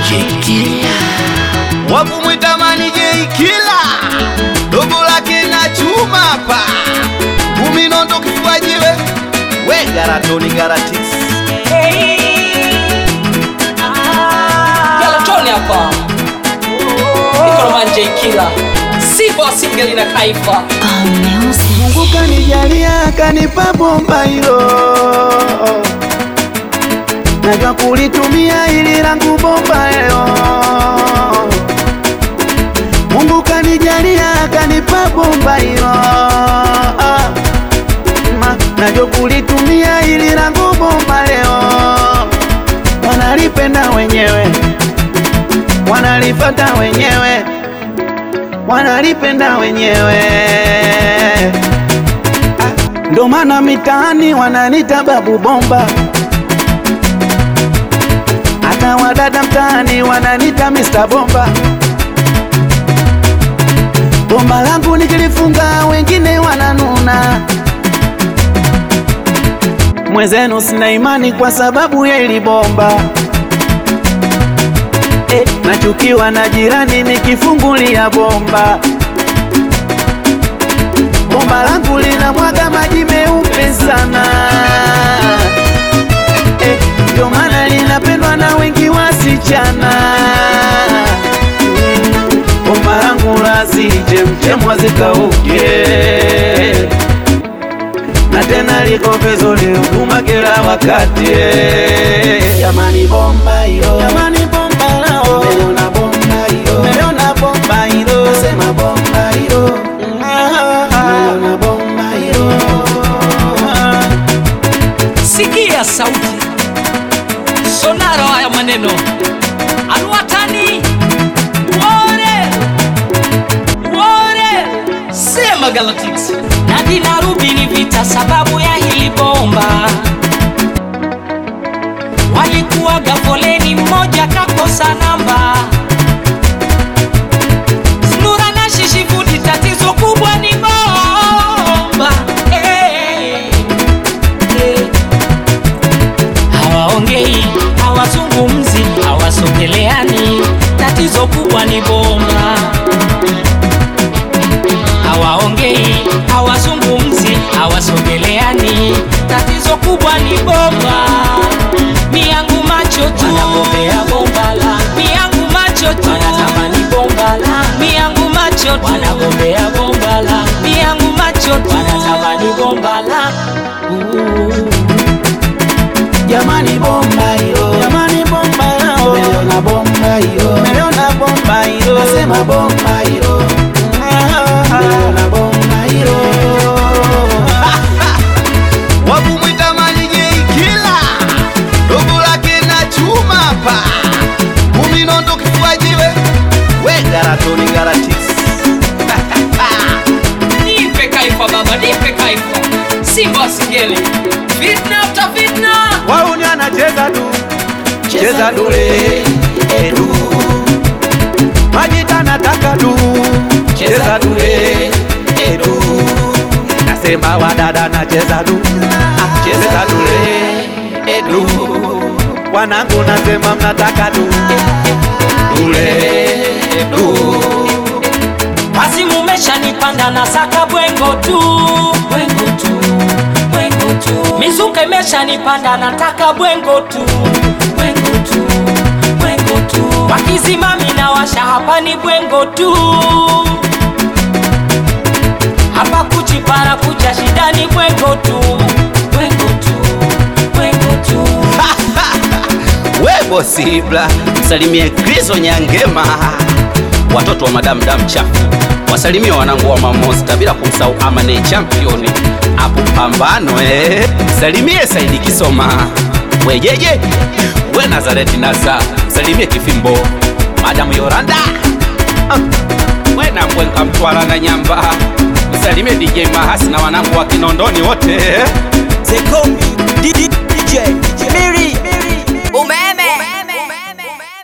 Jekila wakumwita mani Jeikila dogo lake na chuma hapa kuminondo kifuajiwe we garatoni garatis Galatoni hapa Ikonoman J Killer Sifa singeli na kaifa Mungu kanijalia kanipa bomba hilo najua kulitumia ili langu bomba leo Mungu kanijalia kanipa bomba hilo Ma- najua kulitumia ili langu bomba leo wanalipenda wenyewe wanalifata wenyewe wanalipenda wenyewe Ah, ndo maana mitaani wananita babu bomba hata wadada mtaani wananita Mr. Bomba. Bomba langu nikilifunga wengine wananuna, mwenzenu sina imani kwa sababu ya ili bomba eh, nachukiwa na jirani nikifungulia bomba. Bomba langu lina mwaga maji meupe sana eh, ndio maana linapendwa na wengi wasichana. Mm, Bomba langu lazijemjemwa zikauke na tena liko vizuri huduma kila wakati eh. Jamani bomba hilo, jamani bomba lao, umeona bomba hilo, umeona bomba hilo, nasema bomba hilo, umeona bomba hilo. Sikia sauti sonaro haya maneno alwatani wore wore sema Galatics na dinarubi ni vita sababu ya hili bomba walikuwaga foleni mmoja kakosa namba Snura na shishifudi tatizo kubwa ni bomba hey. Hey hawaongei, hawazungumzi, hawasogeleani. Tatizo kubwa ni bomba. Hawaongei, hawazungumzi, hawasogeleani. Tatizo kubwa ni bomba. Miyangu macho tu wanagombea bomba la miyangu macho tu wanatamani bomba la miyangu macho tu wanagombea bomba la miyangu macho tu wanatamani bomba la uh. Jamani bomba hilo, jamani bomba lao, umeona bomba hilo, umeona bomba hilo, nasema bomba hilo, umeona bomba hilo. Wakumwita mali Jeikila, dogo lake na chuma hapa, kuminondo kifuajiwe, we garatoni garatis Nipe kaifa baba, nipe kaifa. Simba singeli. Fitna after fitna. wauni anacheza du cheza dule edu majita nataka du cheza dule edu nasema wadada nacheza du ah, cheza dule edu wanangu nasema mnataka du dule edu Basi mumeshanipanda na saka bwengo tu. Bwengo tu. Bwengo tu. Mizuka imeshanipanda nataka bwengo tu. Bwengo tu. Bwengo tu. Wakizimami na washa hapa ni bwengo tu. Hapa kuchipara kucha shida ni bwengo tu. Bwengo tu. Bwengo tu. we bosibla msalimie krizo nyangema watoto wa madamu damu chafu wasalimie wanangu wa mamosta bila kumsahau amane championi apo pambano eh. msalimie saidi kisoma wejeje we nazareti nasa msalimie kifimbo madamu yoranda ah. we nambwenka mtwara na nyamba msalimie dj mahasi na wanangu wa kinondoni wote Zekombi DJ